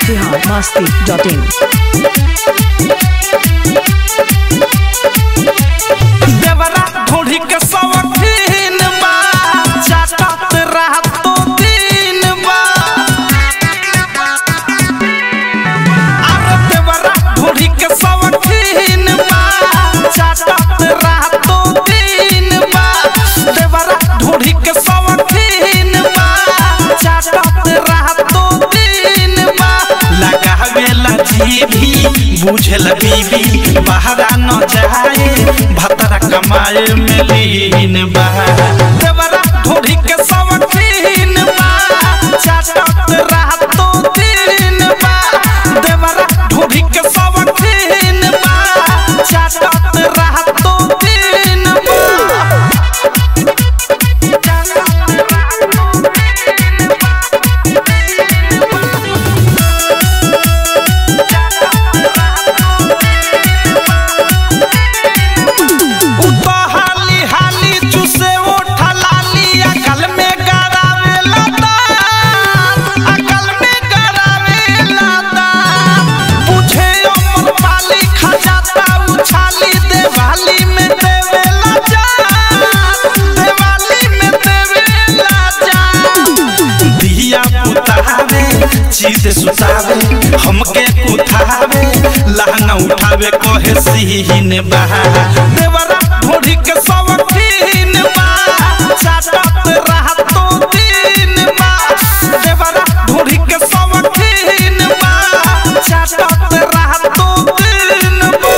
biharmasti.in देवरा ढोढ़ी के सवखीन बा चाटत रहतो दिन बा अरे देवरा ढोढ़ी के सवखीन बा चाटत रहतो दिन बा देवरा ढोढ़ी के सवखीन बा चाटत रहतो दिन बा लगावेला जीभी बुझल बीबी बहरा न जाए भतरा कमाए में लीन बा देवरा ढोढ़ी के सवखीन बा चाटत रहतो दिन बा देवरा ढोढ़ी के सवखीन बा चाटत रहतो दिन बा उतो हाली हाली चुसे ओठा लाली अकल में गरावे लता अकल में गरावे लता बुझे अमर पाली खजाता उछाली देवाली में देवे लजा देवाली में देवे लजा दिया पुतावे चीत सुतावे हमके कुथावे लहंगा उठावे कहे सीन बहा देवरा ढोढ़ी के सवखीन बा चाटत रहतो दिन बा देवरा ढोढ़ी के सवखीन बा चाटत रहतो दिन बा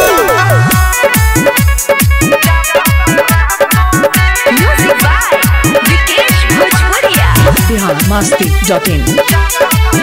Music by Vikesh Bhojpuria. biharmasti.in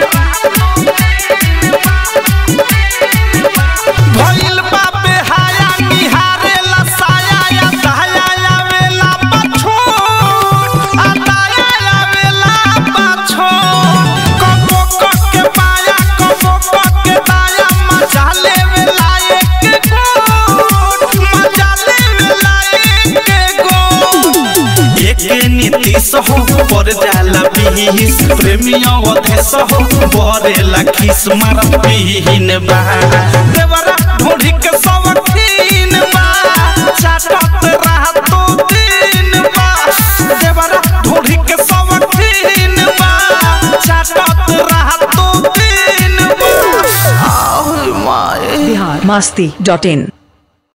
भइल बा बेहाया निहारे लसाया या दहाया आवेला पाछो आ दाया आवेला पाछो कबो क के पाया कबो क के दाया मजा लेवेला एक गोट मजा लेवेला एक गोट एके नीतीश हो पर जाला बीस प्रेमियों अधेश हो बरेला खिस मार पीन बा देवरा ढोढ़ी के सवखीन बा चाटत रहतो दिन बा देवरा ढोढ़ी के सवखीन बा चाटत रहतो दिन बा आह माए biharmasti.in